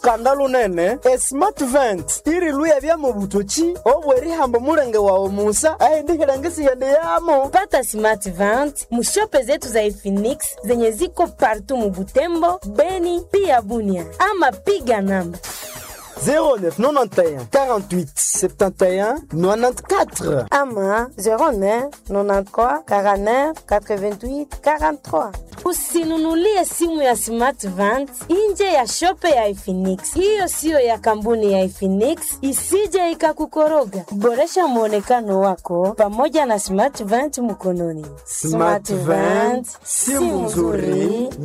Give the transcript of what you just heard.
olukanda lunene esmart vent iriluya byamo butoki obwerihambo mulenge wawe musa aindihilangisiende yamo pata smart vent mushope zetu za Efinix zenye ziko partu mubutembo beni pia bunia ama piga namba 0991 48 71 94 ama 09 93 49 88 43 usinunulie simu ya smart vent nje ya shope ya Efinix. Hiyo siyo ya kampuni ya Efinix, isije ikakukoroga. Boresha mwonekano wako pamoja na smart vent mkononi. Smart Vent, simu nzuri